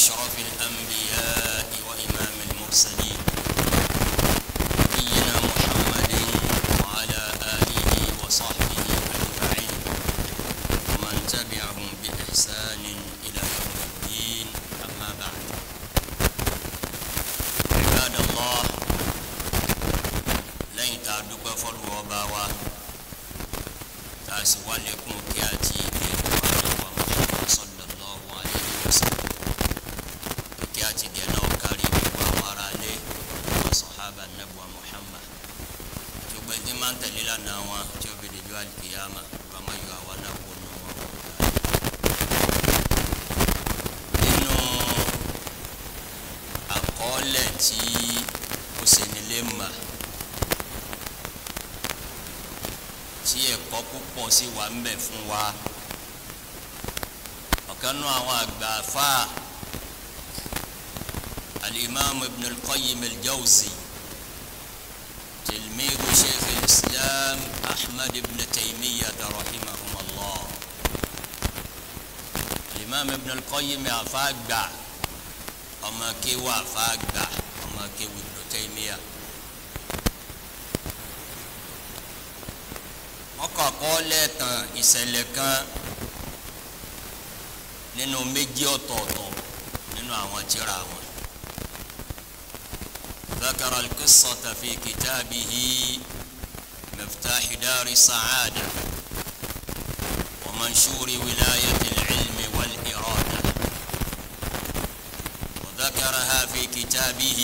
أشرف الأنبياء وإمام المرسلين نبينا محمد وعلى آله وصحبه أجمعين ومن تبعهم بإحسان إلى يوم الدين أما بعد عباد الله lẹ́yìn tá a dúpẹ́ fọ́lùwọ́ ọba wa tá a sì wá lékún kí àti ìgbẹ́ ìwà Muhammad sallallahu alayhi wa sallam kí àti ìgbẹ́ náà kárí gbogbo àwọn ará ilé àwọn sọ̀hábà nàbùwà Muhammad gbogbo ẹni máa ń tẹ̀lé lánàá wọn tí ó fi dèjọ́ àlùkìyàmà bàmá yọ àwa náà kó nù wọn. nínú àkọọ́lẹ̀ tí ó ṣe nílé mà. tí ẹ̀kọ́ púpọ̀ sí wà ń bẹ̀ fún wa ọ̀kan náà àwọn àgbà afa alimami ibn al-qayyim al-jawzi tilmidu sheikh al-islam ahmad ibn taymiyyah rahimahumullah alimami ibn al-qayyim afa gbà ọmọ kéwà afa gbà ọmọ kéwà ibn taymiyyah. ọkọ̀ọ̀kọ́ lẹ́ẹ̀kan ìṣẹ̀lẹ̀ kan nínú méjì ọ̀tọ̀ọ̀tọ̀ nínú àwọn tírà wọn. ذكر القصة في كتابه مفتاح دار السعادة ومنشور ولاية العلم والإرادة وذكرها في كتابه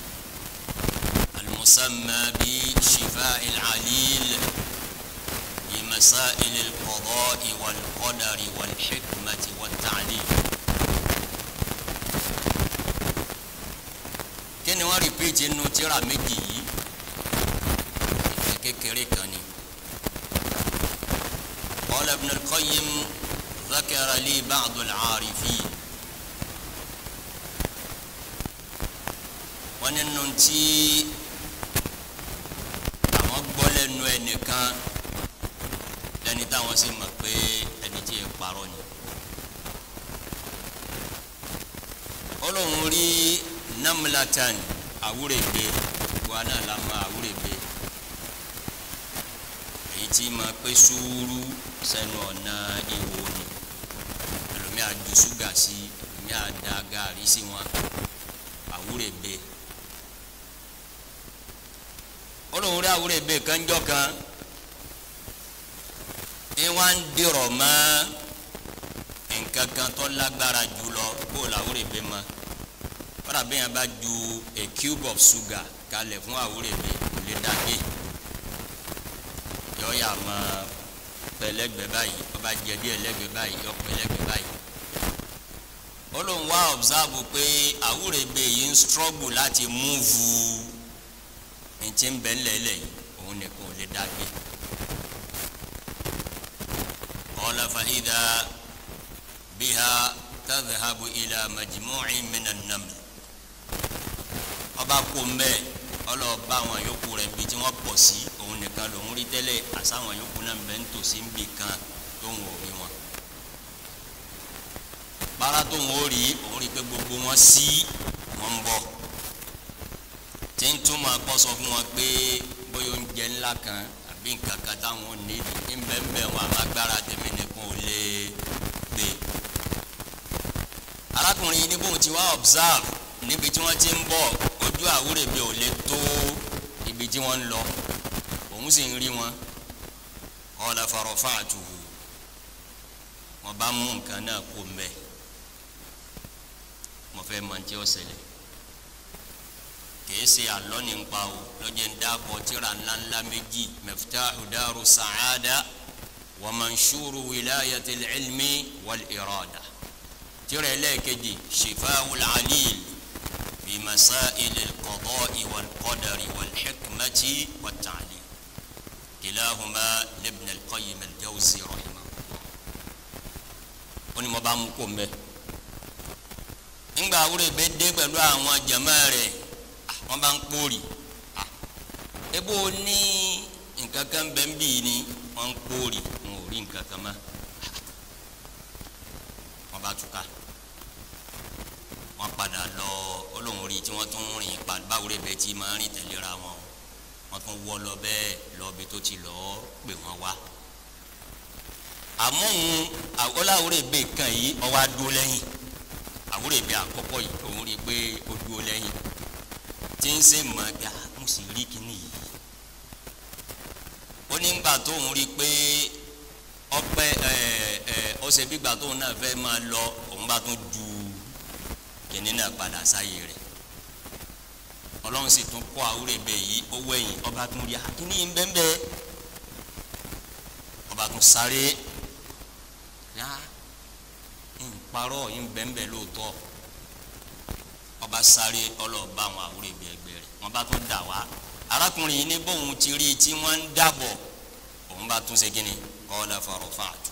المسمى بشفاء العليل مسائل القضاء والقدر والحكمة والتعليم kíni wọ́n rìpíìtì nínú tírà méjì yìí ìfẹ́ kékeré kan ni قال ابن القيم ذكر لي بعض العارفين wọ́n nínú tí àwọn gbọ́ lẹ́nu ẹnìkan lẹni táwọn sì mọ̀ pé ẹni tí ń parọ́ ni. ó lóun rí namlatan awúrèbe wa náà la ma awúrèbe èyí tí ma pé sùúrù sẹ́nu ọ̀nà ìwò ni ẹlòmí àjù ṣúgà sí ẹlòmí àdá gàrí sí wọn awúrèbe ó lóun rí awúrèbe kanjọ́ kan ìwà ń dìrọ̀ mọ́ nǹkan kan tó lágbára jùlọ kó làwúrẹ̀bẹ̀ mọ́ kọ́dà bí yẹn bá ju a cube of sugar kalẹ̀ fún àwúrẹ̀bẹ̀ kò lè dàgbé yọ yà mọ́ pẹ̀lẹ́gbẹ̀ báyìí ọba jẹ díẹ̀ lẹ́gbẹ̀ báyìí yọ pẹ̀lẹ́gbẹ̀ báyìí ó lóun wá observe pé àwúrẹ̀bẹ̀ yìí ń struggle láti múvu ní ti ń bẹ̀ ńlẹ̀ lẹ̀ yìí òun nìkan ò lè dàgbé. قال فإذا بها تذهب إلى مجموع من النمل ọba kó mbẹ ọlọba àwọn yòókù rẹ̀ bí tí wọ́n pọ̀ sí òun nìkan lòún rí tẹ́lẹ̀ àsáwọn yòókù náà bẹ ń tòsí ń bì kan tóun ò rí wọn bára tóun ó rí òun rí pé gbogbo wọn sí wọn ń bọ̀ tí ń túmọ̀ kọ́ sọ fún wọn pé bóyá oúnjẹ ńlá kan àbí nǹkan kan táwọn ní ní bẹ́ẹ̀ wọn àmàgbára tèmi nìkan ò lè gbé. arákùnrin yìí ní bóun ti wá observe níbi tí wọ́n ti ń bọ̀ ojú àwúrẹ̀bẹ̀ ò lè tó ibi tí wọ́n ń lọ òun sì ń rí wọn qala farafa'tuhu wọ́n bá mú nǹkan náà kó mbẹ́ mo fẹ́ mọ tí ó ṣẹlẹ̀ kìí ṣe àlọ́ ní npa o lọ́jọ́ ń dábọ̀ tíra ńláńlá méjì miftahu daru sa'ada wa manshuru wilayati ilmi wal irada tíra ẹlẹ́ẹ̀kejì shifawul alil fi masail alqada'i wal qadari wal hikmati wat ta'lim kilahuma libn alqayyim aljawzi rahimahullah ó ní mo bá mú kó mbẹ ńgbà awúrẹ́ bẹ́ẹ̀ dé pẹ̀lú àwọn jama rẹ̀ wọn bá ń kpóri ebo ní nǹkan kan bẹ́ẹ̀ bí ni wọn ń kpóri wọn ò rí nǹkan kan mọ́ wọn bá túká padà lọ olóhùn rí tí wọ́n tún rìn padà báwo rẹ̀ bẹ́ẹ̀ tí máa rìn tẹ̀léra wọn wọ́n tún wọ́ lọ bẹ́ẹ̀ lọ́bi tó ti lọ́ọ́ pè wọ́n wá àmọ́ òun ọláwúrẹ́ bẹ́ẹ̀ kan yìí ọwọ́ adúró lẹ́yìn àwúrẹ́ bẹ́ẹ̀ àkọ́kọ́ yìí òun rí i pé ó dúró lẹ́yìn tí ń ṣe mọ̀ gbà mo sì rí kíní yìí ó ní gbà tóun rí i pé ọpẹ ẹ ẹ ọsẹ gbígbà tóun náà fẹ́ máa lọ òun bá tún ju kíní náà padà sáyé rẹ̀ ọlọ́run sì tún kọ́ àwúrẹ́ bẹ́ẹ̀ yìí ó wẹ̀yìn ọba tún rí akíní yìí ń bẹ́ẹ̀ bẹ́ẹ̀ ọba tún sáré yá nkparọ́ yìí ń bẹ́ẹ̀ bẹ́ẹ̀ lóòótọ́ ọba sáré ọlọ́ọ̀bá àwọn àwúrẹ́ bẹ́ẹ̀ ẹgbẹ́ rẹ̀ wọ́n bá tún dà wá arákùnrin yìí ní bóun ti rí tí wọ́n ń dàbọ̀ òun bá tún ṣe kínní kọ́lá fọ̀rọ̀ fàtú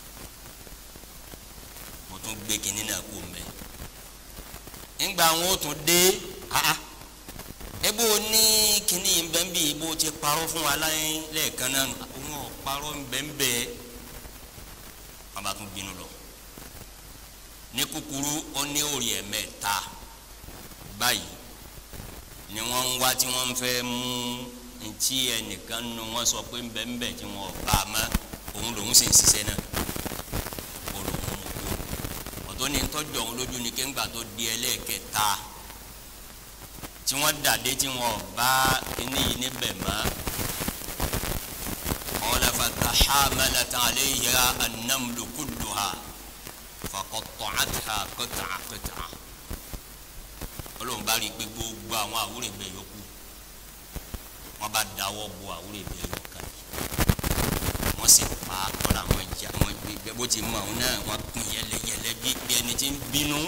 mo tún gbé kínní náà kú mẹ́ ńgbà wọn ó tún dé ah ebo ní kínní bẹ́ńbì ibo ti parọ́ fún wa láyé lẹ́ẹ̀kan náà òun ò parọ́ bẹ́ńbẹ́ wọn bá tún bínú lọ ní kúkúrú ó ní òrì ẹ̀mẹ́ta báyìí ni wọ́n ń wá tí wọ́n ń fẹ́ mú ntí ẹnìkan nu wọ́n sọ pé ńbẹ́ńbẹ́ tí wọ́n bá a mọ́ òun lòun sì ń ṣiṣẹ́ náà ó lòun mú kó ọ̀tọ́ ni tọ́jú ọ̀hún lójú ni kéńgbà tó di ẹlẹ́ẹ̀kẹta tí wọ́n dàdé tí wọ́n bá kíní yìí níbẹ̀ mọ́ qala fataḥamalat alayha an-namlu kulluha faqaṭṭa'atha qit'a qit'a olóhùn bá rí i pé gbogbo àwọn àwúrẹ̀ bẹ́ẹ̀ yòókù wọ́n bá dáwọ́ bo àwúrẹ̀ bẹ́ẹ̀ yòókù wọ́n sì pa ọ̀rọ̀ àwọn ìjà àwọn ìgbẹ́ bó ti mọ̀ ọ́n náà wọ́n pín yẹlẹyẹlẹ bí bí ẹni tí ń bínú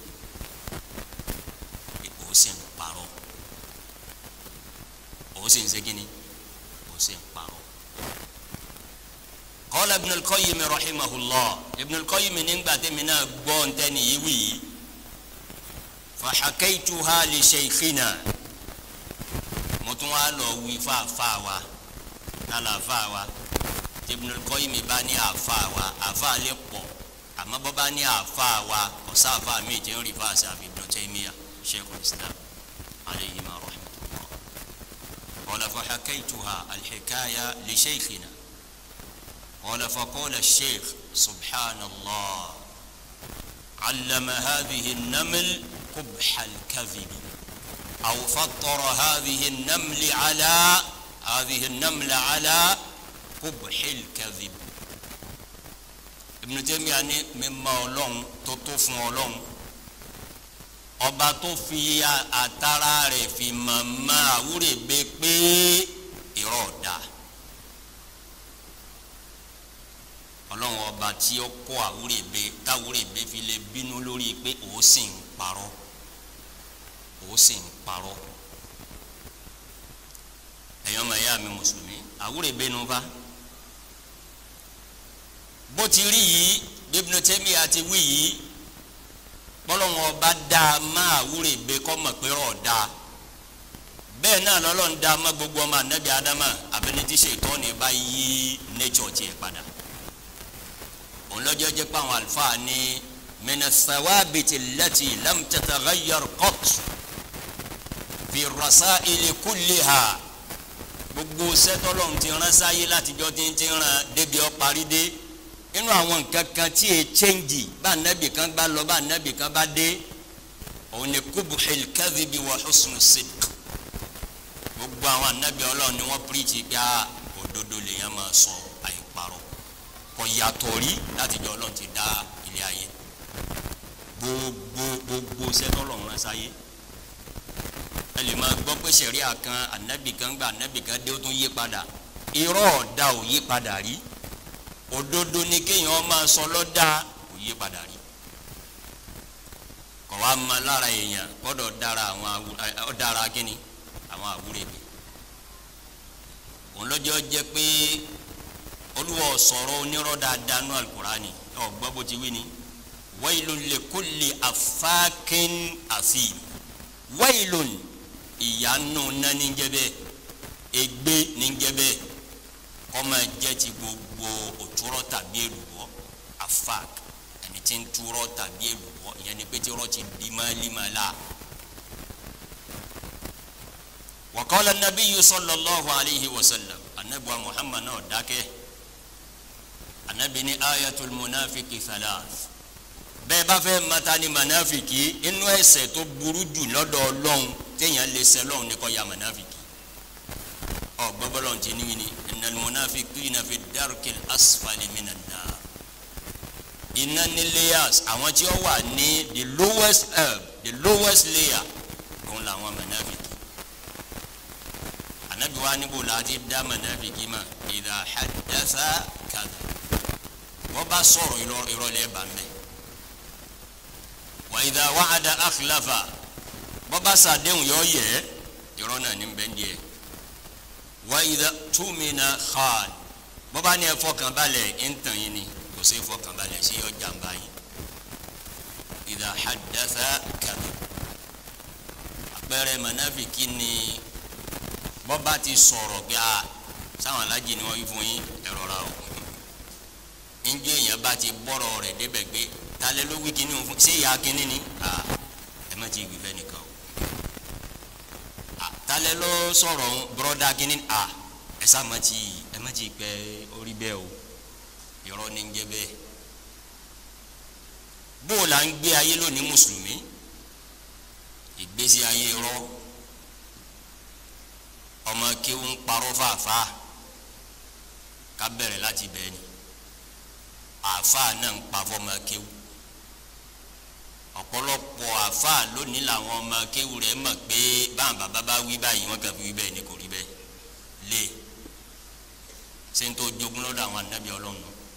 ó sì ń parọ́ ó sì ń ṣe kíni ó sì ń parọ́. qala Ibn al-Qayyim rahimahullah Ibn al-Qayyim nígbà tẹ́mi náà gbọ́ ntẹ́ni yìí wì yìí fàḥakẹ́yìtuha li shaykhina mo tún wá lọ wí fáfá wa lálẹ́ àfá wa Ibnul Qayyim bá ní àfá wa àfá lè pọ̀ àmọ́ bọ́ bá ní àfá wa ọ̀sá àfá mi jẹ́ ń rí fáṣà àfi Ibn Taymiyyah Shaykhul Islam alayhima rahmatullah qala fàḥakẹ́yìtuha al-hikaya li shaykhina qala faqala ash-shaykh subhanallah allama hadhihi an-naml قبح الكذب أو فطر هذه النمل على هذه النمل على قبح الكذب Ibn Taymiyyah ní mímọ̀ Ọlọ́run tó tó fún Ọlọ́run ọba tó fi àtàrà rẹ̀ fi màmá àwúrẹ̀gbẹ pé irọ́ ọ̀dà Ọlọ́run ọba tí ó kó àwúrẹ̀gbẹ táwúrẹ̀gbẹ fi lè bínú lórí pé òun sì ń parọ́ ó sì ń parọ́ ẹ̀yọ́ ọmọ ẹ̀yà mi mùsùlùmí àwúrẹ̀ bẹ́nu fa bó ti rí yìí Ibn Taymiyyah àti wí yìí bọ́lọ́wọ́n ọba dá a má àwúrẹ̀ bẹ́ kọ́ mọ̀ pé rọ̀ dá a bẹ́ẹ̀ náà lọ́lọ́run dá a má gbogbo ọmọ anabi adama abẹ́nití ṣètọ́ ní bá yí nature tiẹ̀ padà òun lọ́jọ́ jẹ́ pé àwọn àlùfáà ní min ath-thawabiti allati lam tataghayyar qat fi rasaili kulliha gbogbo sẹtọlọrun ti rán sáyé látijọ́ tí ń ti rán débi ọ parí dé inú àwọn nǹkan kan tí e chẹ́ǹgì bá nẹ́bì kan bá lọ bá nẹ́bì kan bá dé òun ni kubuhil kadhibi wa husnu sidq gbogbo àwọn anabi Ọlọ́run ni wọ́n píríkì pé a òdodo lèèyàn máa sọ àìparọ́ kò yàtọ̀ rí látijọ́ Ọlọ́run ti dá ilé ayé gbogbo gbogbo sẹtọlọrun rán sáyé ẹ lè máa gbọ́ pé sẹ̀ríà kan ànábì kan gba ànábì kan dé ó tún yí padà irọ́ ọ̀dà ò yí padà rí òdodo ni kéèyàn máa sọ lọ́dà ò yí padà rí kọ̀ wá ma lára èèyàn gbọ́dọ̀ dára àwọn ọ̀dára kínní àwọn àwúrẹ́ mi òun lọ́jọ́ jẹ́ pé olúwa sọ̀rọ̀ onírọ̀ dáadáa nú alukurani ọ̀ gbọ́ bó ti wí ni wailun likulli afákin àfìm wailun ìyanu nani ń jẹ bẹ́ẹ̀ ègbé ní ń jẹ bẹ́ẹ̀ kọ́mọ jẹ́ ti gbogbo òtúrọ̀ tàbí èlùbọ́ afák ẹni tí ń túrọ̀ tàbí èlùbọ́ ìyẹn ni pé tí ọ̀rọ̀ ti di máàlímàlá. wa qala an-nabiyyu sallallahu alayhi wa sallam anabiwa muhammad náà dákẹ́ anabi ni ayatul munafiki thalath bẹ́ẹ̀ bá fẹ́ mata ni manafiki inú ẹ̀ṣẹ̀ tó burú jù lọ́dọ̀ ọlọ́run téèyàn lè ṣẹ̀ lọ́run ní kó ya manafiki ọ gbọ́bọ́lọ́run ti ní ní innal munafiqina fi darkil asfali minan nar iná ní layers àwọn tí ó wà ní the lowest herb the lowest layer òun làwọn manafiki anabi wa níbo láti dá manafiki ma idha haddatha kadha wọ́n bá sọ̀rọ̀ ìrọ̀lẹ́ bá mẹ́ wa idha wa'ada akhlafa wọ́n bá sàdéhùn yọ yẹ irọ́ náà ní bẹ́ẹ̀ díẹ̀ wa idha tumina khan wọ́n bá ní ẹ fọkàn balẹ̀ ń tàn yín ni kò sí fọkàn balẹ̀ sí ọjà ń bá yín idha haddatha kadha àpẹẹrẹ manafiki ni wọ́n bá ti sọ̀rọ̀ pé a sáwọn alájì ni wọ́n yí fún yín ẹ̀rọ ra o njẹ èèyàn bá ti bọ́rọ̀ rẹ̀ débẹ̀ gbé talẹ́ ló wí kíní fún ṣé ìyá kíní ni ẹ má ti gbìfẹ́ nìkan o talẹ́ ló sọ̀rọ̀ bọ́rọ̀dá kíní ẹ sá má ti ẹ má ti pẹ́ orí bẹ́ẹ̀ o irọ́ ní jẹ́ bẹ́ẹ̀ bó o là ń gbé ayé lónìí mùsùlùmí ìgbésí ayé rọ ọmọ kéwù ń parọ́ fàáfàá ká bẹ̀rẹ̀ láti bẹ́ẹ̀ ni àáfàá náà ń pa fọmọ kéwù ọ̀pọ̀lọpọ̀ àáfàá lónìí làwọn ọmọ kéwù rẹ̀ mọ̀ pé báwọn bàbá bá wí báyìí wọ́n kàn fi wí bẹ́ẹ̀ ni kò rí bẹ́ẹ̀ lé ṣé n tó jogún lọ́dọ̀ àwọn ànábì ọlọ́run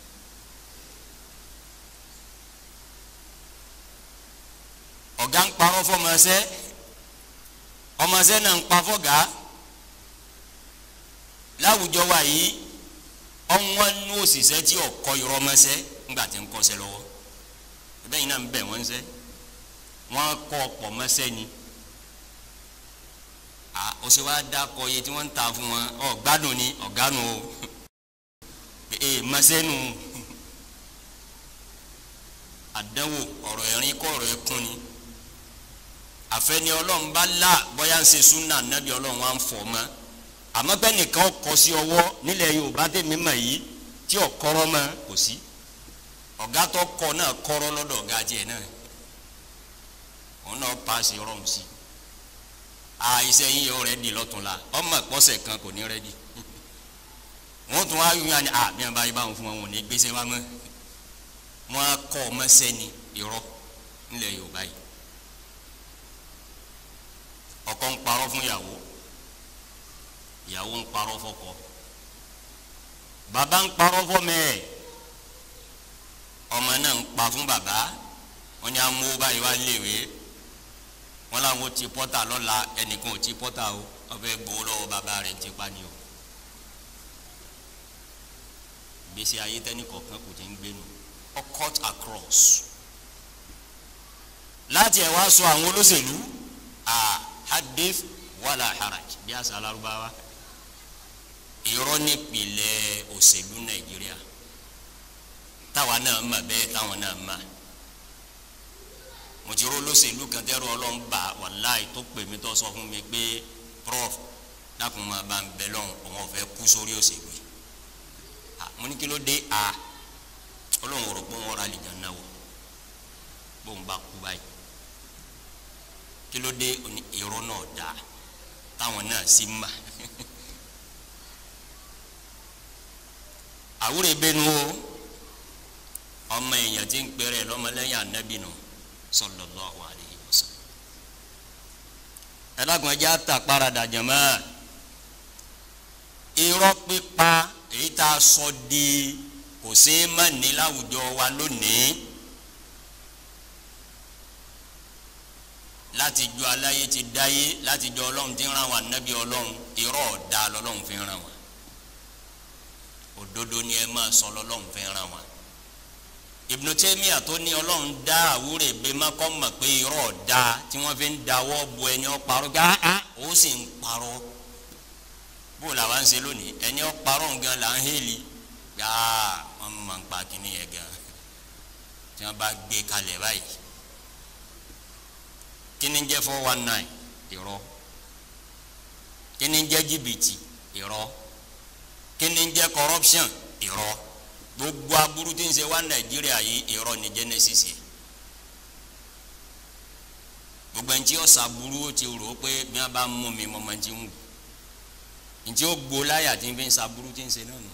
ọ̀gá ń parọ́ fọmọṣẹ́ ọmọṣẹ́ náà ń pa fọ́gà láwùjọ wa yìí ọ̀wọ́n nú òṣìṣẹ́ tí ọ̀kọ́ irọ́ mọ́ṣẹ́ ńgbà tí ń kọ́ṣẹ́ lọ́wọ́ ẹbẹ́ yìí náà ń bẹ̀ wọ́n ṣẹ́ wọ́n kọ́ ọ̀pọ̀ mọ́ṣẹ́ ni ọ̀ṣẹ́ wa dákọ̀ iye tí wọ́n ń ta fún wọn ọ̀ gbádùn ni ọ̀gánu o ee mọ́ṣẹ́ nu àdánwò ọ̀rọ̀ ẹ̀rín kọ́ ọ̀rọ̀ ẹkún ni àfẹ́ni ọlọ́run bá là bọ́yá ń ṣe súnà nábì ọlọ́run wa ń fọ̀ mọ́ àmọ́ bẹ́ẹ̀ nìkan kọ sí ọwọ́ nílẹ̀ yorùbá tèmi mọ̀ yìí tí ò kọ́rọ́ mọ́ kò sí ọ̀gá tó kọ náà kọ́rọ́ lọ́dọ̀ ọ̀gá tiẹ̀ náà òun náà paasi rọrùn sí a iṣẹ́ yín yóò rẹ́dì lọ́tún la ọmọ ìpọ́sẹ̀ kan kò ní rẹ́dì wọ́n tún wá yún yàn á bí wọ́n bá yí báwọn fún wọn wọn ò ní gbèsè wá mọ́ wọ́n á kọ́ ọmọ sẹ́ni irọ́ nílẹ̀ yorùbá yìí ọkọ ń parọ́ fún ìyàwó ìyàwó ń parọ́ fọ́kọ bàbá ń parọ́ fọ́mọ ẹ̀ ọmọ náà ń pa fún bàbá wọ́n ní amú báyìí wá léwé wọ́n làwọn ti pọ́tà lọ́la ẹnìkan ò ti pọ́tà o wọ́n fẹ́ gbowó lọ́wọ́ bàbá rẹ̀ ti pa ni o gbèsè ayé tẹ́nì kọ̀ọ̀kan kò ti ń gbénu ọ cut across láti ẹ̀ wá sọ àwọn olóṣèlú a hadith wàlà haraj bí àṣà alárúbáwá irọ́ nípìnlẹ̀ òṣèlú nàìjíríà táwa náà mà bẹ́ẹ̀ táwọn náà mà mo ti rò lóṣèlú kan tẹ́rù ọlọ́run bá wàláì tó pè mí tó sọ fún mi pé prof dákun máa bá ń bẹ lọ́hùn òun ọ̀fẹ́ kú sórí òṣèlú yìí mo ní kí ló dé a ọlọ́run rò pé wọ́n ra lè jẹun náà wọ̀ bóun bá kú báyìí kí ló dé irọ́ náà dáa táwọn náà sì mà àwúrò ìbẹnu o ọmọ èèyàn tí ń pèrè lọ́mọlẹ́yìn anabi nù sallallahu alaihi wasallam ẹlẹ́gùn ẹjẹ́ àtàkparadà jẹ̀mọ́ irọ́ pípa èyí tá a sọ di kò sí má ní láwùjọ wa lónìí láti jọ aláyé ti dáyé láti jọ ọlọ́run ti ń ran wa anabi ọlọ́run irọ́ ọ̀dà lọ́lọ́run fi ń ran wa òdodo ni ẹ máa sọ lọ́lọ́run fi ń ran wa Ibn Taymiyyah tó ní ọlọ́run dá àwúrẹ̀ bẹ má kọ́ mọ̀ pé irọ́ ọ̀dà tí wọ́n fi ń dawọ́ bu ẹni ọ parọ́ gá ó sì ń parọ́ bó làwa ń ṣe lónìí ẹni ọ parọ́ nǹkan là ń hélì gbáà wọ́n máa ń pa kínní yẹn gan tí wọ́n bá gbé kalẹ̀ báyìí kí ni jẹ́ four one nine irọ́ kí ni jẹ́ jìbìtì irọ́ kí ni jẹ́ corruption irọ́ gbogbo aburú tí ń ṣe wá nàìjíríà yìí irọ́ ni genesis yìí gbogbo ẹni tí ó sàbúrú ó ti rò ó pé bí wọn bá mú mi mọ ọmọ tí ń wù ntí ó gbó láyà tí ń fi ń sàbúrú tí ń ṣe náà nù.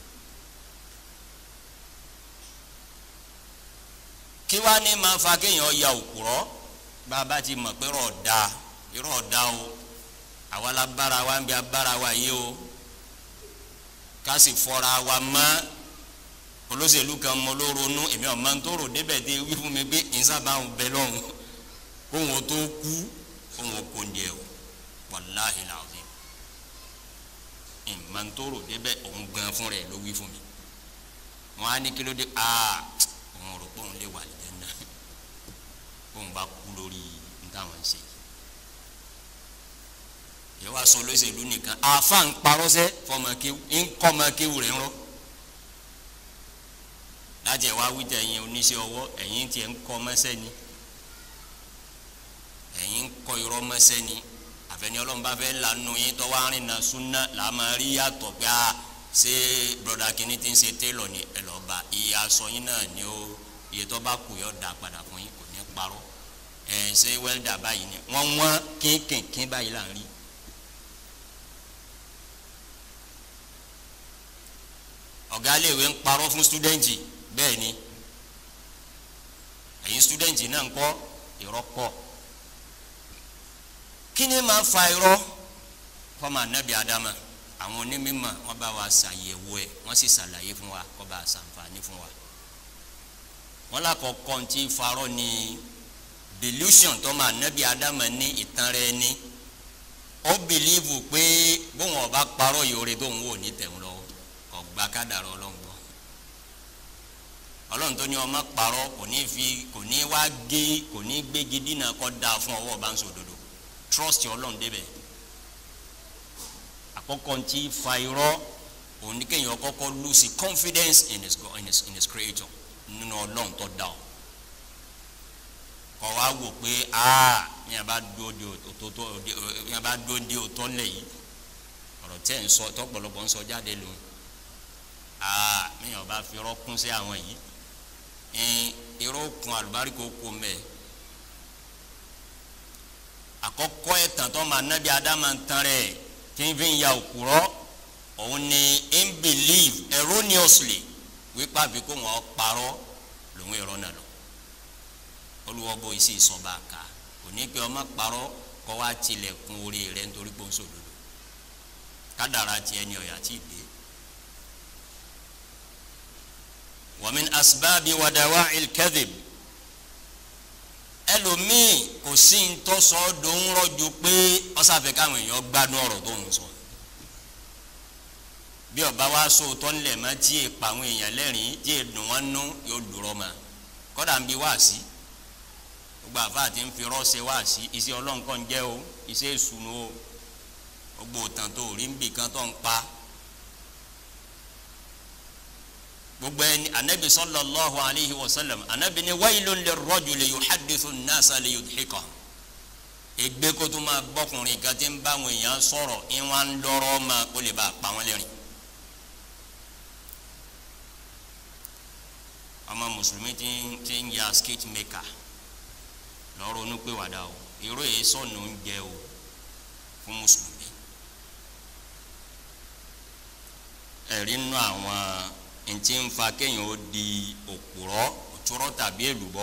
kí wá ní máa fa kéèyàn ya òkúrọ́ bá a bá ti mọ̀ pé rọ̀ da irọ́ da o àwa la bára wa ń bí a bára wa yé o ká sì fọra wa mọ́ olóṣèlú kan mọ ló ronú èmi ọ̀ máa ń tó rò débẹ̀ dé wí fún mi pé ìsábà ń bẹ lọ́hùn kóhun ó tó kú kóhun ó kó ń jẹ o wàláhì làwọn ìmọ̀ ń tó rò débẹ̀ òun gan fún rẹ̀ ló wí fún mi wọn á ní kí ló dé aa òun rò pé òun lè wà lẹ́yìn náà òun bá kú lórí nítawọn ń ṣe yìí wàá sọ olóṣèlú nìkan àfa ń parọ́sẹ́ fọmọkéwù ń kọ́mọkéwù rẹ̀ ń rọ́ láti ẹ̀ wá wíjà ẹ̀yin oníṣẹ́ ọwọ́ ẹ̀yin tiẹ̀ ń kọ́ mẹ́sẹ́ ni ẹ̀yin ń kọ́ irọ́ mẹ́sẹ́ ni àfẹ́ni ọlọ́run bá fẹ́ lanu yín tọ́wọ́ arìn náà súnà làá máa rí yàtọ̀ pé a ṣé broda kìíní ti ń ṣe télọ̀ ni ẹ lọ́ọ́ bá iye aṣọ yín náà ni ó iye tó bá kù yọ da padà fún yín kò ní parọ́ ẹ ṣé wẹ́ldà báyìí ni wọ́n wọ́n kínkìnkín báyìí là ń rí. ọ̀gá iléèwé ń parọ́ fún stúdẹ́ǹtì bẹ́ẹ̀ ni ẹ̀yin stúdẹ́ǹtì náà ń kọ́ irọ́ pọ̀ kí ni máa fa irọ́ fọmọ anabi adama àwọn onímọ̀ wọn bá wa ṣàyẹ̀wò ẹ̀ wọ́n sì ṣàlàyé fún wa kó bá a ṣàǹfààní fún wa wọn lákọ̀ọ́kọ́ tí farọ́ ni delusion tọmọ anabi adama ní ìtàn rẹ̀ ní ó bìlíìfù pé bóun ọba parọ́ yòórè tóun wò ní tẹ̀wọ́n lọ́wọ́ ọgbà kádàrá ọlọ́run gbọ́ ọlọ́run tó ní ọmọ parọ́ kò ní fi kò ní wá gé kò ní gbégi dínà kọ́ da fún ọwọ́ ọba ń sòdodo trust ọlọ́run débẹ̀ àkọ́kọ́ ntí fa irọ́ òun ní kéèyàn kọ́kọ́ lose confidence in his, in his, in his creator nínú ọlọ́run tó dá ọ kọ́ wa wò pé aa ní a bá dúró di òtótó ní a bá dúró di òtọ́ lẹ̀ yìí ọ̀rọ̀ tẹ́ ń sọ tọ́pọ̀lọpọ̀ ń sọ jáde lòun aa mi ò bá fi irọ́ kún sí àwọn yìí irọ́ kun àlùbáríkò kò mẹ́ẹ̀ àkọ́kọ́ ẹ̀tàn tó máa nábì adama ń tan rẹ̀ tí ń fi ń ya òkúrọ́ òun ni in believe erroneously wípé àbí kó wọn parọ́ lòun ẹ̀rọ náà lọ olùwọ́bọ yìí sì sọ bá a kà kò ní pé ọmọ parọ́ kọ́ wá tilẹ̀kùn orí rẹ̀ nítorí pé ó ń sòdodo kádàrá tiẹ̀ ni ọ̀yà tí ì dé. wa min asbabi wa dawa'il kadhib ẹlòmíì kò sí ntọ́sọ dòun rọ́jò pé ọ̀sàfẹ́ káwọn èèyàn gbádùn ọ̀rọ̀ tó ń sọ bí ọba wa so tọ́nilẹ̀ mọ́ tí è pa àwọn èèyàn lẹ́rìn tí è dùn wọ́n nú yóò dùrọ̀ mọ́ kọ́dà ń bi wá sí gbogbo àfa àti ń fi rọ́ọ̀ṣẹ́ wá sí iṣẹ́ ọlọ́nkọ́ ń jẹ́ o iṣẹ́ ìṣúná o gbogbo òtàn tó rí ń bì kan tó ń pa gbogbo ẹni anabi sallallahu alayhi wa sallam anabi ni waylun lirrajuli yuhaddithu an-nasa liyudhika egbe kó tó máa bọkùnrin kan tí ń bá àwọn èèyàn sọ̀rọ̀ ìwọn ń lọ́rọ̀ ma kó lè bá a pa wọn lẹ́rìn. ọmọ mùsùlùmí ti ń ti ń ya skate maker lọ́rọ̀ onúpèwàdà o irú yìí sọ̀nù ń jẹ o fún mùsùlùmí. ẹ̀rí nínú àwọn ntí ń fa kéèyàn ó di òpùrọ́ òtúrọ́ tàbí èlùbọ́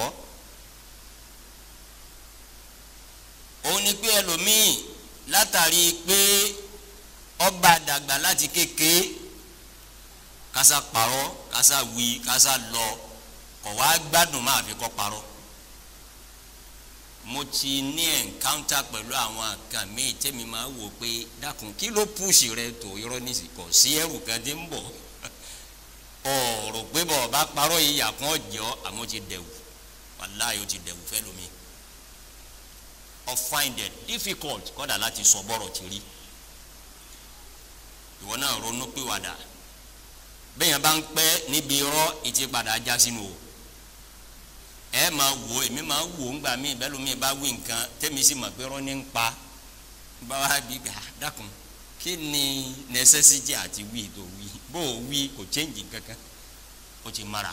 òun ni pé ẹlòmíì látàrí pé ọba dàgbà láti kéke kásá parọ́ kásá wí kásá lọ kọ̀ wá gbádùn máa fi kọ́ parọ́ mo ti ní encounter pẹ̀lú àwọn kan míì tẹ́mi máa wò pé dákun kí ló pùsì rẹ tó irọ́ nísìkọ̀ sí ẹrù kan tí ń bọ̀ ọ̀rọ̀ pé bọ̀ bá parọ́ yìí yà kàn jọ́ àmọ́ ti dẹ̀wù wàláyé ó ti dẹ̀wù fẹ́ lómi or find it difficult kọ́dà láti sọ bọ́rọ̀ ti rí ìwọ náà ronú pìwàdà bẹ́ẹ̀yàn bá ń pẹ́ níbi irọ́ ìtì padà já sínú o ẹ máa wò èmi máa wò ńgbà mí bẹ́ẹ̀ mi bá wí nǹkan tẹ́mi sì mọ̀ pé rọ́ní ń pa bá wa bí gbà dákun kí ni necessity àti wí tó wí bó o wí kò change kankan ó ti mara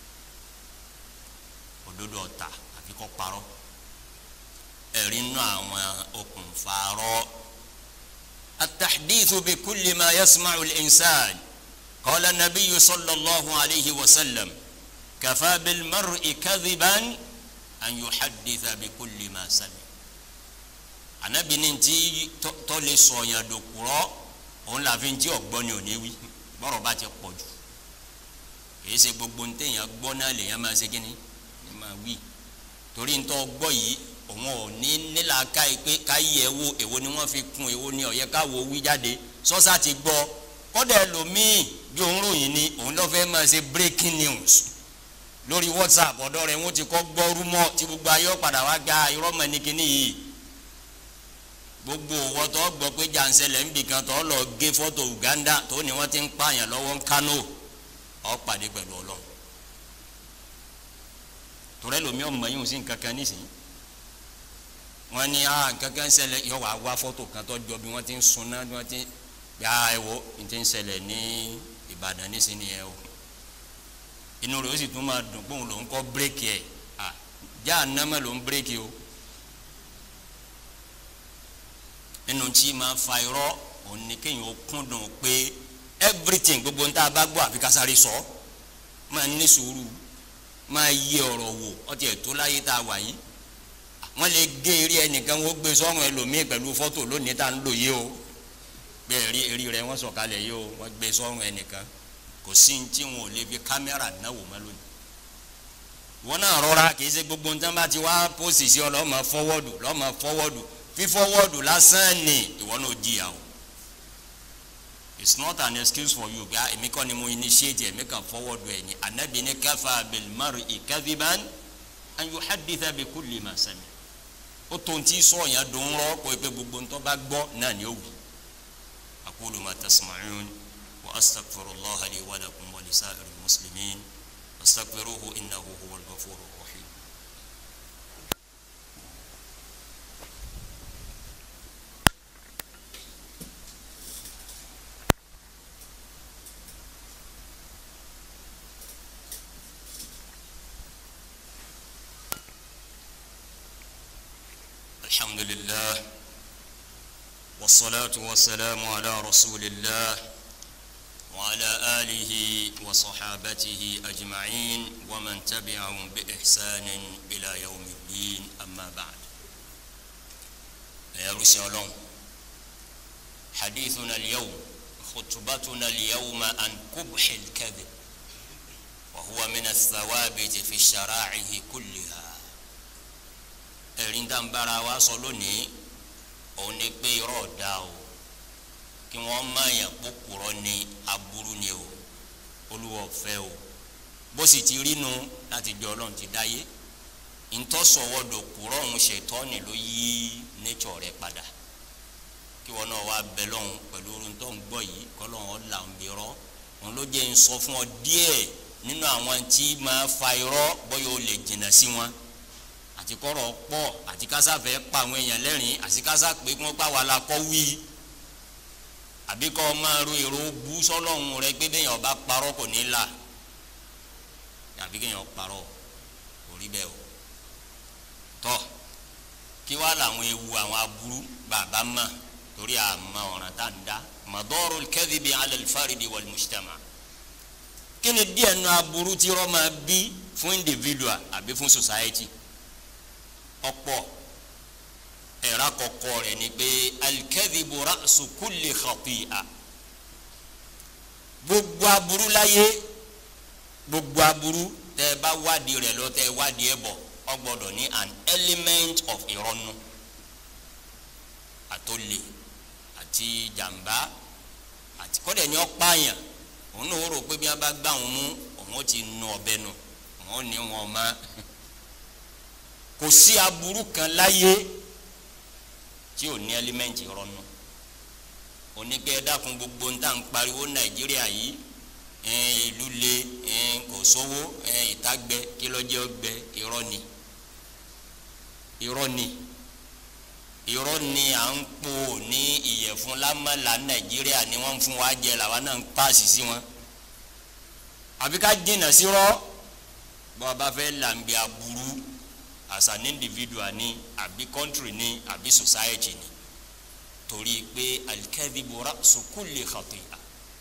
òdodo ọ̀tà àfi kọ́ parọ́ ẹ̀rí nù àwọn okùnfà rọ́ التحديث بكل ما يسمع الإنسان قال النبي صلى الله عليه وسلم كفى بالمرء كذبا أن يحدث بكل ما سمع anabi ni ti tọ́ lè sọ yẹn dòkúrọ́ òun là fi ń tí ọ̀gbọ́n ni ò ní wí bọ́rọ̀ bá ti pọ̀ jù kìí ṣe gbogbo ntẹ̀yàn gbọ́ náà lèyàn máa ṣe kínní ni máa wí torí ntọ́ gbọ́ yìí òun ò ní nílà ká yìí pé ká yí ẹ wo èwo ni wọ́n fi kún èwo ni ọ̀yẹ́ ká wo wí jáde sọ́sà ti gbọ́ kọ́dà ẹlòmíì bí òun ròyìn ni òun lọ́ fẹ́ máa ṣe breaking news lórí whatsapp ọ̀dọ́ rẹ̀ wọ́n ti kọ́ gbọ́ rúmọ̀ tí gbogbo ayé padà wá gba irọ́ mọ̀ ní kínní yìí gbogbo owó tó gbọ́ pé jàǹsẹ̀lẹ̀ ń bì kan tó lọ gé fọ́tò Uganda tó ní wọ́n ti ń pààyàn lọ́wọ́ ń Kano ọ́ pàdé pẹ̀lú Ọlọ́run torí ẹlòmíì ọmọ yìí ń sìn kankan nísìnyí wọ́n ní ah kankan ṣẹlẹ̀ yọ wá wá fọ́tò kan tó jọ bí wọ́n ti ń sunná bí wọ́n ti gbà ẹ wo n ti ń ṣẹlẹ̀ ní Ìbàdàn nísìnyí ẹ o inú rẹ̀ ó sì tún máa dùn pé òun lòún kọ́ bírèkì ẹ̀ ah já ànámọ́ lòún bírèkì o. nínú tí máa fa irọ́ òun ni kéèyàn ó kúndùn pé everything gbogbo níta bá gbọ́ àfi kásáré sọ máa ní sùúrù máa yí ọ̀rọ̀ wò ọtí ẹ̀ tó láyé tá a wà yìí wọ́n lè gé eré ẹnìkan wọ́n gbé sọ́run ẹlòmíì pẹ̀lú fọ́tò lónìí tá a ń lò yìí o bẹ́ẹ̀ rí eré rẹ̀ wọ́n sọ̀kalẹ̀ yìí o wọ́n gbé sọ́run ẹnìkan kò sí ní tí wọn ò lè fi kámẹ́rà náwó mọ́ lónìí wọn náà rọra kì í ṣe gbogbo nǹkan bá ti wá pósì sí ọ lọ́ọ́ máa fọwọ́dù lọ́ọ́ máa fọwọ́dù fífọwọ́dù lásán ni ìwọ náà jìyà o it's not an excuse for you gba èmi kọ́ ni mo initiate èmi kan fọwọ́dù ẹ̀ ní anabi ní kafa bil mar'i kadhiban an yuhadditha bi kulli ma sami ó tó ń tí sọ yẹn dùn rọ kó o pé gbogbo ń tó bá gbọ́ náà ni ó wù aqulu ma tasma'un wa astaghfirullaha li wa lakum wa lisa'iril muslimin astaghfiruhu innahu huwal ghafurur rahim. الحمد لله والصلاة والسلام على رسول الله وعلى آله وصحابته أجمعين ومن تبعهم بإحسان إلى يوم الدين أما بعد يا رسول حديثنا اليوم خطبتنا اليوم عن قبح الكذب وهو من الثوابت في الشرائع كلها ẹ̀rín tá ń bára wa sọ lónìí òun ni pé irọ́ ọ̀dà o kí wọ́n má yàn kókòrọ́ ni aburú ni o olúwa ọ̀fẹ́ o bó sì ti rínu láti jọ ọlọ́run ti dáyé ntọ́sọ̀wọ́dọ̀ kúrọ́ òun ṣètọ́ni ló yí nature rẹ̀ padà kí wọn náà wá bẹ lọ́hùn pẹ̀lú orun tó ń gbọ́ yìí kọ́ lọ́hùn ọ̀là ń bí irọ́ òun ló jẹ́ ń sọ fún ọ díẹ̀ nínú àwọn tí máa fa irọ́ bóyá o lè jìnnà sí wọn àti kọ́rọ̀ pọ̀ àti kásáfẹ́ pa àwọn èèyàn lẹ́rìn àti kásá pé kí wọ́n gbà wà la kọ́ wí àbí kọ́ máa ro èrò bú sọ́lọ́hún rẹ pé bẹ́ẹ̀ yẹn ọba parọ́ kò ní là àbí kéèyàn parọ́ kò rí bẹ́ẹ̀ o tọ́ kí wàá làwọn ewu àwọn aburú bàbá mọ̀ torí àmọ́ ọ̀ràn tá ń dá mọ̀dọ́rọ̀ kadhibi ala al-faridi wal mujtama kí ni díẹ̀ nu aburú tí rọ́ máa bí fún individual àbí fún society ọ̀pọ̀ ẹ̀rá kọ̀kọ́ rẹ̀ ni pé alikẹ́dìbò ra'su kulli khati'a gbogbo aburú láyé gbogbo aburú tẹ́ ẹ bá wádìí rẹ̀ lọ tẹ́ ẹ wádìí ẹ bọ̀ ọ gbọ́dọ̀ ní an element of ìrọ́nù àtòlè àti jàmbá àti kọ́dẹ̀ ní ọ̀páyàn òun náà rò pé bí wọ́n bá gbà wọn mú òun ti nu ọ̀bẹ nu òun ní wọn máa kò sí aburú kan láyé tí ò ní ẹlímẹ́ǹtì rọnu onígbẹ́ dákun gbogbo ń tà ń pariwo nàìjíríà yìí ìlú le kò sówó ìtagbẹ kí lọ́jọ́ gbẹ irọ́ ni irọ́ ni irọ́ ni à ń pò ní ìyẹ̀fun lámàlà nàìjíríà ni wọ́n ń fún wa jẹ làwa náà ń paasi sí wọn àbí ká jìnnà sí rọ́ bọ́ a bá fẹ́ làǹbì aburú as an individual ni àbí country ni àbí society ni torí pé alikẹ́dìbò ra'su kulli khati'a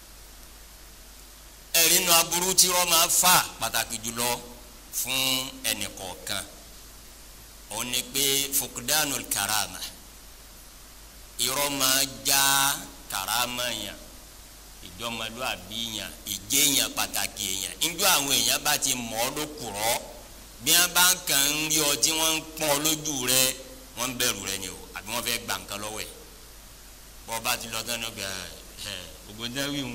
ẹ̀rí nu aburú tí wọ́n máa fà pàtàkì jùlọ fún ẹnì kọ̀ọ̀kan òun ni pé fukudanu karama irọ́ máa já karama yàn ìjọmọlúàbí yàn ìjẹyàn pàtàkì yàn njọ àwọn èèyàn bá ti mọ̀ ọ́ ló kùrọ́ bí wọ́n bá ń kàn ń rí ọ tí wọ́n ń pọ́n ọ lójú rẹ wọ́n ń bẹ̀rù rẹ ni o àbí wọ́n fẹ́ gbà nǹkan lọ́wọ́ ẹ̀ bọ́ bá ti lọ tán ní ọgbà ẹ̀ ògbó ń dáwì ń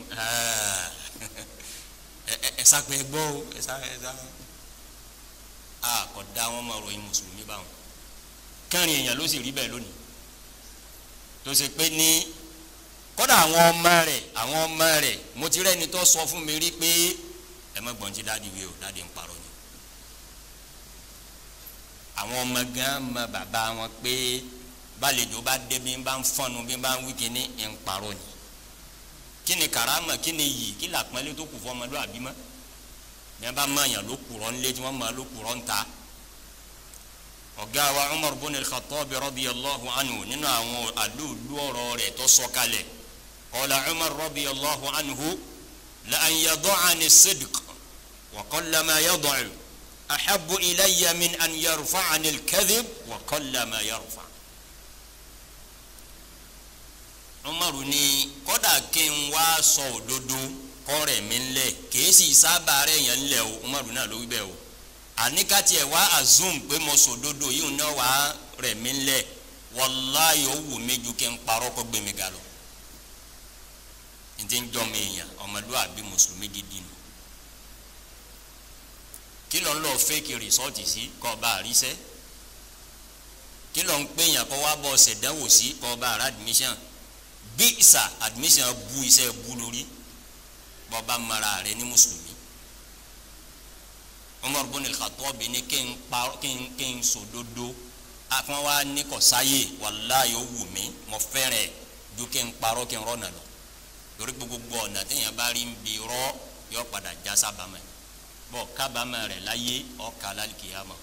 ẹ sápẹ́ gbọ́ o ẹ sá ẹ sá a kò dá wọn mọ̀ ròyìn mùsùlùmí báwọn kẹrin èèyàn ló sì rí bẹ́ẹ̀ lónìí tó ṣe pé ní kódà àwọn ọmọ rẹ̀ àwọn ọmọ rẹ̀ mo ti rẹ́ni tó sọ fún mi rí pé ẹ má gbọ́n tí dáàdi wí o dáàdi ń parọ́ ni àwọn ọmọ gan mọ bàbá wọn pé bálejò bá dé bí n bá ń fọnù bí n bá ń wí kíní ń parọ́ ni kí ni karama kí ni yìí kí làpọ́nlé tó kù fún ọmọlúwàbí mọ́ bí wọ́n bá mọ̀ọ́yàn ló kùrọ̀ ńlé tí wọ́n mọ̀ ló kùrọ̀ ńta ọ̀gá wa Umar bin al-Khattab radiyallahu anhu nínú àwọn àlùlù ọ̀rọ̀ rẹ̀ tó sọ kalẹ̀ qala Umar radiyallahu anhu la an yada'ani as-sidq wa qalla ma yada'u ahabbu ilayya min an yarfa'ani al-kadhib wa qalla ma yarfa' Umaru ni kódà kí n wá sọ òdodo kọ́rẹ̀ mi ńlẹ̀ kìí sì sábà rẹ̀ yẹn ńlẹ̀ o Umaru náà ló wí bẹ́ẹ̀ o àníkàtì ẹ̀ wá azum pé mo sọ òdodo yìí náà wá rẹ̀ mi ńlẹ̀ wàláyé ó wù mí ju kí n parọ́ kó gbé mi ga lọ n ti ń jọ mi èèyàn ọmọlúwàbí mùsùlùmí gidi nù kí ló ń lọ fẹ́ẹ̀kì rìsọ́ọ̀tì sí kọ́ ọba àríṣẹ́ kí ló ń pèèyàn kọ́ wá bọ́ ṣèdánwò sí kọ́ ọba àrà admission bí ìsà admission bu iṣẹ́ bu lórí bọba mara rẹ ní mùsùlùmí Umar bin al-Khattab ní kí n pa kí n kí n sòdodo afọn wa ní kò sáyé wàláyé ó wù mí mo fẹ́rẹ̀ ju kí n parọ́ kí n rọ́ nà lọ torí gbogbo ọ̀nà téèyàn bá rí ń bi rọ́ yọ padà já sábàámẹ̀ bọ́ kábàámẹ̀ rẹ̀ láyé ọ̀ka lálùkìyàmọ̀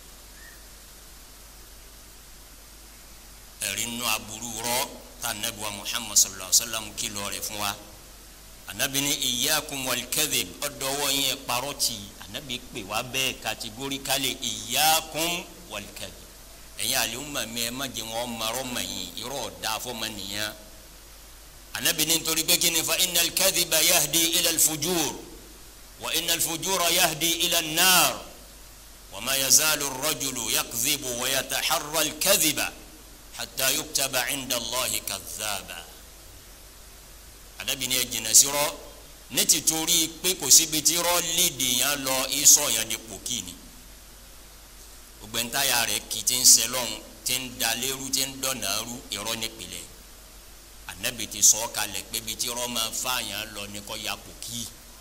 ẹ̀rí nù aburú rọ́ tá anabiwa Muhammad sallallahu alaihi wa sallam kìlọ̀ rẹ̀ fún wa anabi ni iyyakum wal kadhib ọdọwọ yẹn kparọti anabi pè wá bẹ́ẹ̀ kategorikali iyyakum wal kadhib ẹ̀yin àlùmọ̀ mi ẹ̀ má jẹ́ wọn marọ́ mà yín irọ́ dáfọ́ ma nìyẹn anabi ni nítorí pé kí ni fa innal kadhiba yahdi ila al-fujur wa innal fujura yahdi ila an-nar wa ma yazalu ar-rajulu yakdhibu wa yataharra al-kadhiba hatta yuktaba inda Allahi kadhaba anabi ni ẹ jìnnà sí rọ ne ti torí pé kò síbi tí rọ léde yẹn lọ isọ yẹn di pòkì ni ògbẹ́ntàyà rẹ̀ kì í ti ń sẹlọ̀n ti ń dalérú ti ń dọ̀nàrú irọ́ nípìnlẹ̀ anabi ti sọ kalẹ̀ pé bi tí rọ máa fa yẹn lọ ní kọ́ ya pòkì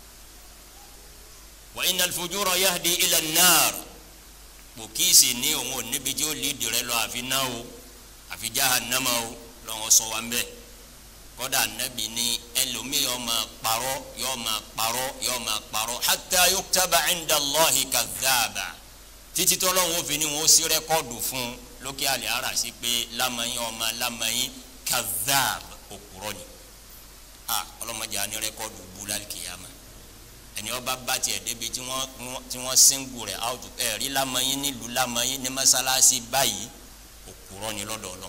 wa innal fujura yahdi ila an-nar pòkì sì ní òun ò níbi tí ó léde rẹ lọ àfi náà o àfi jahannama o lọ́wọ́ sọ wa ń bẹ́ẹ̀ kódà nabi ni ẹlòmíì yóò máa parọ́ yóò máa parọ́ yóò máa parọ́ hatta yuktaba inda Allahi kadhaba títí tọ́lọ́hún òfin ni wọ́n sí rẹ́kọ́ọ̀dù fún lókè àlẹ́ ara sí pé lamẹ́yìn ọmọ lamẹ́yìn kadhab òkúrọ́ ni a ọlọ́mọdé á ní rẹ́kọ́ọ̀dù búlá kìyàmá ẹni ọba bá tiẹ̀ débi tí wọ́n tí wọ́n síngù rẹ̀ out ẹ̀rí lamẹ́yìn nílùú lamẹ́yìn ní mọ́sálásí báyìí òkúrọ́ ni lọ́dọ̀ Ọlọ́run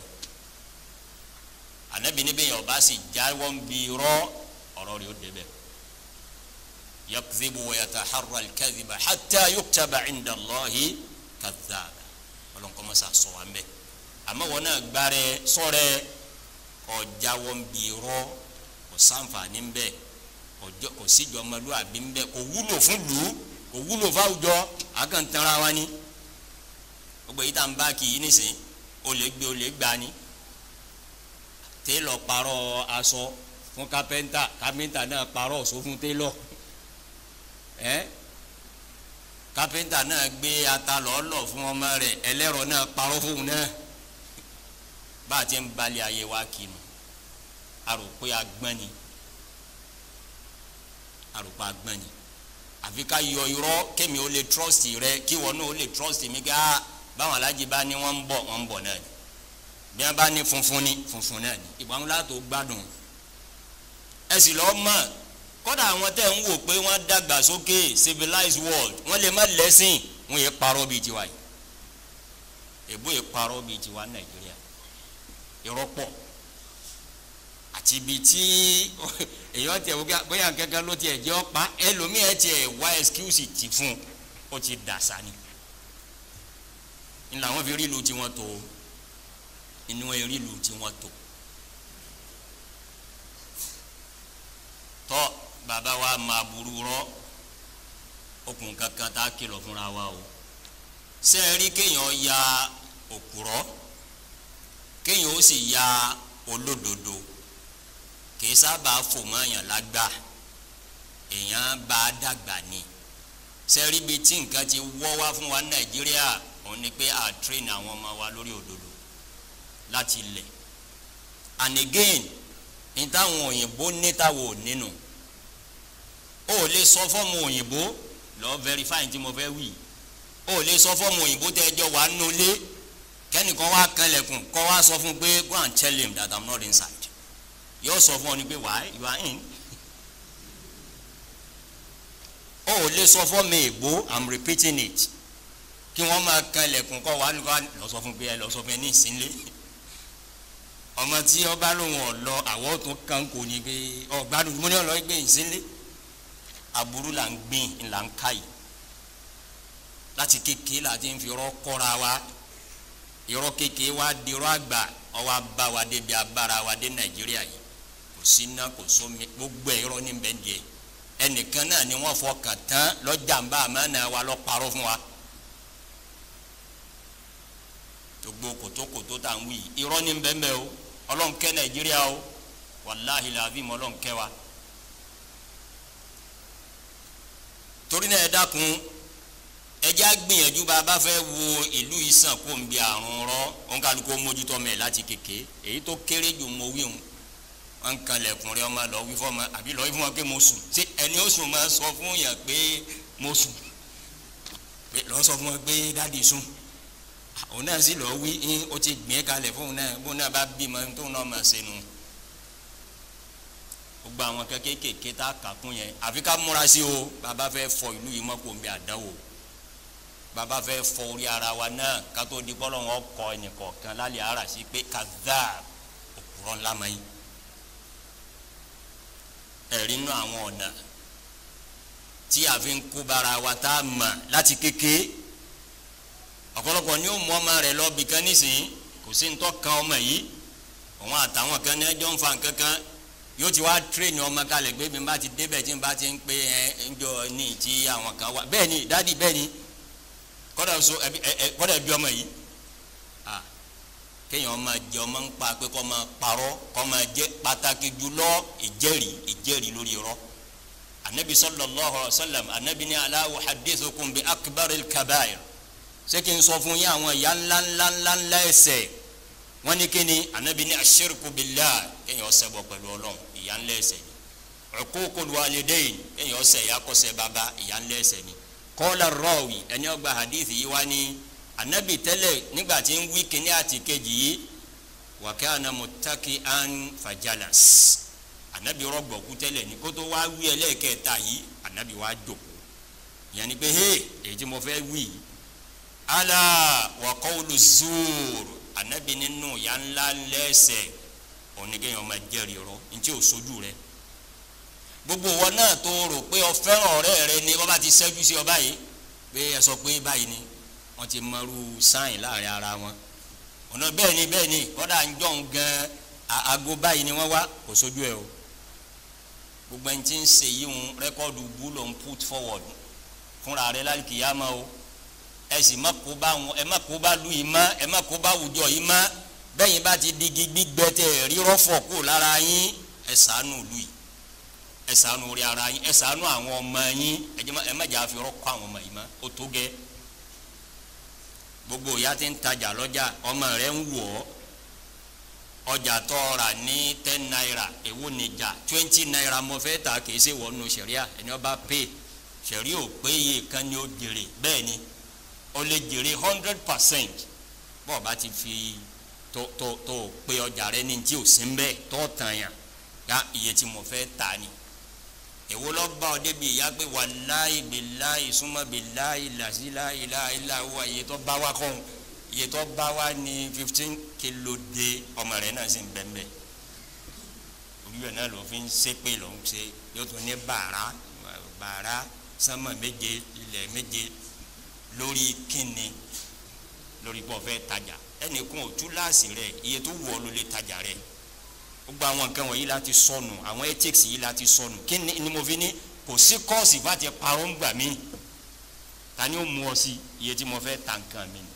anabi ni bẹ́ẹ̀ ọba sì jáwọ́ ń bi rọ́ ọ̀rọ̀ rẹ̀ ó débẹ̀ yakzibu wa yataharra al-kadhiba hatta yuktaba inda Allahi kadhaba ọlọ́nkọ́ mọ́sá sọ wa ń bẹ́ àmọ́ wọn náà gbárẹ́ sọ́rẹ́ ọ̀jáwọ́ ń bi rọ́ kò sáǹfààní ń bẹ́ kò síjọ ọmọlúwàbí ń bẹ́ kò wúlò fún lù ú kò wúlò fáwùjọ àkàntara wa ni gbogbo yìí tá n bá kì í nísìnyí o lè gbé o lè gbá ni télọ̀ parọ́ aṣọ fún kápẹ́ńtà kápẹ́ńtà náà parọ́ ọ̀ṣọ́ fún télọ̀ ẹ́ kápẹ́ńtà náà gbé ata lọ́ọ́lọ́ fún ọmọ rẹ̀ ẹlẹ́rọ náà parọ́ fóun náà bá a ti ń balẹ̀ ayé wa kinu a rò pé agbọ́n ni a rò pé agbọ́n ni àfi ká yọ irọ́ kémi ó lè trust rẹ kí wọn náà ó lè trust mi ká báwọn alájí bá ní wọ́n ń bọ̀ wọ́n ń bọ̀ náà ni bí wọ́n bá ní funfun ni funfun náà ni ìgbà wọn látò gbádùn ẹ sì lọ́ọ́ mọ̀ kọ́dà àwọn tẹ̀ ń wò pé wọ́n dàgbà sókè civilized world wọ́n lè má lẹ́sìn wọ́n yẹ parọ́ bíi tiwa yìí èbó yẹ parọ́ bíi tiwa nàìjíríà irọ́ pọ̀ àti ibi tí èèyàn tẹ̀ wọ́n bóyá kankan ló tiẹ̀ jẹ́ ọ́pá ẹlòmíì ẹ̀ tiẹ̀ wá excuse ti fún ó ti dàsá ni ńlá wọn fi rí ìlú tiwọn tó inú ẹ̀ rí ìlú tiwọn tó tọ́ bàbá wa máa burú rọ́ okùn kankan tá a kìlọ̀ fúnra wa o ṣé ẹ rí kéèyàn ya òkúrọ́ kéèyàn ó sì ya olódodo kì í sábà fò mọ́yàn lágbà èèyàn bá a dàgbà ni ṣé ẹ rí ibi tí nǹkan ti wọ́ wá fún wa nàìjíríà òun ni pé a train àwọn ọmọ wa lórí òdodo láti ilẹ̀ and again ní táwọn òyìnbó ní táwọn ò nínú o ò lè sọ fọ́ọ̀mù òyìnbó lọ verify tí mo fẹ́ wí o ò lè sọ fọ́ọ̀mù òyìnbó tẹ́ ẹjọ́ wà nulẹ̀ kẹ́nìkan wá kanlẹ̀kùn kọ́ wá sọ fún pé go and tell him that i'm not inside yóò sọ fún ọ ni pé why you are in o ò lè sọ fọ́ọ̀mù èbó i'm repeating it kí wọ́n máa kanlẹ̀kùn kọ́ wá lọ sọ fún pé ẹ lọ sọ fún ẹ ní ìsínlẹ̀ ọmọ tí ọba lòun ọlọ àwọ tó kàn kò ní pé ọgbádùn mo ní ọlọ gbé ìsínlẹ aburú là ń gbìn là ń ká yìí láti kékeré la ti ń fi irọ́ kọ́ra wa irọ́ kékeré wa di irọ́ àgbà ọwọ́ abá wa débi abára wa dé nàìjíríà yìí kò sí iná kò sómi gbogbo ẹ̀ irọ́ ní bẹ́ẹ̀ díẹ̀ ẹnìkan náà ni wọ́n fọkàn tán lọ́jàmbá àmọ́ wa lọ́ parọ́ fún wa. gbogbo kòtókòtó tá à ń wí irọ́ ní bẹ́ẹ̀ bẹ́ẹ̀ o ọlọ́nkẹ́ nàìjíríà o wàláhi làbí mọ́ ọlọ́nkẹ́ wa. torí náà ẹ dákun ẹjẹ́ àgbìyànjú bá a bá fẹ́ wo ìlú ìsàn kó ń bi àrùn rọ òun kálukú mójútó mẹ́ láti kéke èyí tó kéré jù mo wí hùn wọn kan lẹ̀kùn rẹ ọmọ lọ wí fọmọ àbí lọ wí fún wọn pé mo sùn ṣé ẹni ó sùn máa sọ fún yàn pé mo sùn lọ sọ fún wọn pé dáàdi sùn òun náà sì lọ wí ń ó ti gbìn kalẹ̀ fóun náà bóun náà bá bímọ tóun náà máa ṣe nu gbogbo àwọn kékèké tá a kà kún yẹn àfi ká múra sí o bàbá fẹ́ fọ ìlú yìí mọ́ kó ń bẹ àdánwò bàbá fẹ́ fọ orí ara wa náà ká tó di bọ́lọ̀ wọn kọ ẹnìkọ̀ọ̀kan lálẹ́ ara sí pé kàdá òkúrọ̀ ńlá mọ́ yín ẹ̀rí nù àwọn ọ̀nà tí a fi ń kó bara wa tá a mọ̀ láti kékeré ọ̀pọ̀lọpọ̀ ni ó mú ọmọ rẹ̀ lọ bìkan nísìnyí kò sí ntọ́ kan ọmọ yìí òun àtàwọn kan ní ẹjọ́ ń fa nǹkan kan yóò ti wá tírèèni ọmọ kalẹ̀ gbé bí n bá ti débẹ̀ tí n bá ti ń pé ẹ ń jọ ní ti àwọn kan wá bẹ́ẹ̀ ni dádì bẹ́ẹ̀ ni kọ́dà so ẹbí ẹ ẹ kọ́dà ẹbí ọmọ yìí à kéèyàn ọmọ jẹ ọmọ ń pa pé kọ́ máa parọ́ kọ́ máa jẹ pàtàkì jùlọ ìjẹ́rìí ìjẹ́rìí lórí irọ́ anabi sallallahu alaihi wa sallam anabi ni ala uhaddithukum bi akbaril kabair ṣé kí n sọ fún yín àwọn ìyá ńlá ńlá ńlá ńlá ẹ̀ṣẹ̀ wọ́n ní kí ni anabi ní aṣirku billah kéèyàn ṣẹbọ pẹ̀lú Ọlọ́run ìyá ńlá ẹ̀ṣẹ̀ ni uququl walidayn kéèyàn ṣẹ̀ ìyá kọsẹ̀ bàbá ìyá ńlá ẹ̀ṣẹ̀ ni qala rawi ẹni ọgbà hadith yìí wá ní anabi tẹ́lẹ̀ nígbà tí ń wí kíní àti kejì yìí wa kana muttaki'an fajalas anabi rọgbọ̀kú tẹ́lẹ̀ ní kótó wá wí ẹlẹ́ẹ̀kẹta yìí anabi wá jókòó ìyẹn ni pé hey èyí tí mo fẹ́ wí yìí ala wa qawlu zuur anabi nínú ya ńlá lẹsẹ oníkéèyàn máa jẹ́rìí rọ ntí o sojú rẹ gbogbo wọn náà tó rò pé o fẹ́ràn ọ̀rẹ́ rẹ ni wọ́n bá ti ṣẹ́jú sí ọ báyìí pé ẹ sọ pé báyìí ni wọ́n ti mọrú sáyìn láàrin ara wọn ọ̀nà bẹ́ẹ̀ ni bẹ́ẹ̀ ni kọ́dà ń jọ̀ ń gan aago báyìí ni wọ́n wá kò sojú ẹ o gbogbo ẹni tí ń ṣe yìí ń rẹ́kọ́ọ̀dù bú ló ń put forward fúnra rẹ láti kìyàmá o ẹ sì má kó bá wọn ẹ má kó bá lu yìí má ẹ má kó bá wùjọ yìí má bẹ́yìn bá ti digi gbígbẹ tẹ rírọ́ fọ̀ kó lára yín ẹ sànù lu yìí ẹ ṣàánú orí ara yín ẹ ṣàánú àwọn ọmọ yín ẹ má jà fi rọ́kọ́ àwọn ọmọ yìí mọ́ ó tó gẹ́ gbogbo ìyá tí ń tajà lọ́jà ọmọ rẹ̀ ń wọ̀ ọ́ ọjà tó rà ní ten naira èwo nìjà twenty naira mo fẹ́ ta kìí ṣe wọnú sẹ̀ríà ẹni ọba pay sẹ̀rí ò pé iye kan ni ó jèrè bẹ́ẹ̀ ni ó lè jèrè hundred percent bọ́ọ̀ bá ti fi tó tó tó pé ọjà rẹ ní tí ò sí ń bẹ́ẹ̀ tó tàn yàn ya iye tí mo fẹ́ ta ni èwo lọ bá ọ débi ìyá pé wàláì bìláì súnmọ́ bìláì làṣíláì láìláwọ̀ iye tó bá wá kọ́ iye tó bá wá ní fifteen kilo de ọmọ rẹ náà sì ń bẹ́ẹ̀ orí rẹ náà ló fi ń ṣépè ló ń ṣe yóò tún ní bàrà bàrà sánmà méje ilẹ̀ méje lórí kíni lórí pọ̀ fẹ́ tajà ẹnì kan ò túláàsì rẹ iye tó wù ọ́ ló lè tajà rẹ gbogbo àwọn nǹkan wọ̀nyí láti sọnù àwọn ethics yìí láti sọnù kí ni mo fi ní kò sí kọ́ọ̀sì bá ti parọ́ ń gbà mí ta ni ó mú ọ sí iye tí mo fẹ́ ta nǹkan mi ni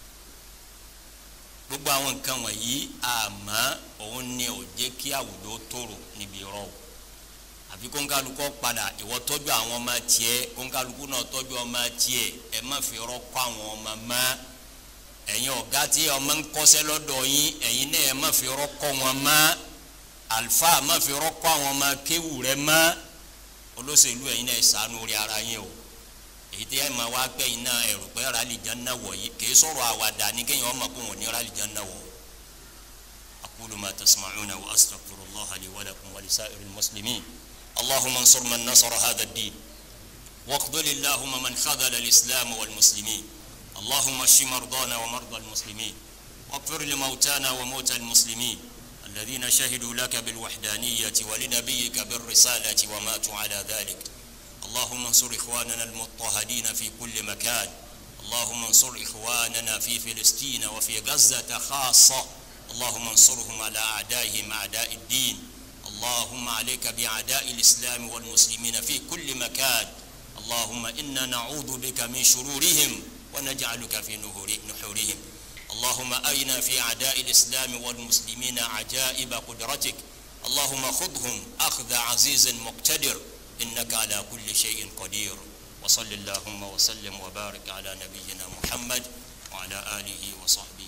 gbogbo àwọn nǹkan wọ̀nyí àmọ́ òun ni ò jẹ́ kí àwùjọ tòrò níbi rọ o àfi kóńkálukọ́ padà ìwọ tọ́jú àwọn ọmọ tiẹ̀ kóńkálukú náà tọ́jú ọmọ tiẹ̀ ẹ má fi rọ́ kọ́ àwọn ọmọ mọ́ ẹ̀yin ọ̀gá tí ọmọ ń kọ́sẹ́ lọ́dọ̀ yín ẹ̀yin náà ẹ má fi rọ́ kọ́ wọn mọ́ àlùfáà má fi rọ́ kọ́ àwọn ọmọ kéwù rẹ mọ́ olóṣèlú ẹ̀yin náà ṣàánú orí ara yín o èyí tí ẹ máa wá pẹ́ yín náà ẹ̀rù pé rálì janna wọ̀ yìí kì í sọ̀rọ̀ àwàdà ní kéèyàn ọmọ kó wọn ní rálì janna wọ̀ aqulu ma tasma'una wa astaghfirullaha li wa lakum wa lisa'iril muslimin allahumma ansur man nasara hadha ad-din واخذل اللهم من خذل الإسلام والمسلمين اللهم اشف مرضانا ومرضى المسلمين واغفر لموتانا وموتى المسلمين الذين شهدوا لك بالوحدانية ولنبيك بالرسالة وماتوا على ذلك اللهم انصر إخواننا المضطهدين في كل مكان اللهم انصر إخواننا في فلسطين وفي غزة خاصة اللهم انصرهم على أعدائهم أعداء الدين اللهم عليك بأعداء الإسلام والمسلمين في كل مكان اللهم إنا نعوذ بك من شرورهم ونجعلك في نحورهم اللهم أرنا في أعداء الإسلام والمسلمين عجائب قدرتك اللهم خذهم أخذ عزيز مقتدر إنك على كل شيء قدير وصل اللهم وسلم وبارك على نبينا محمد وعلى آله وصحبه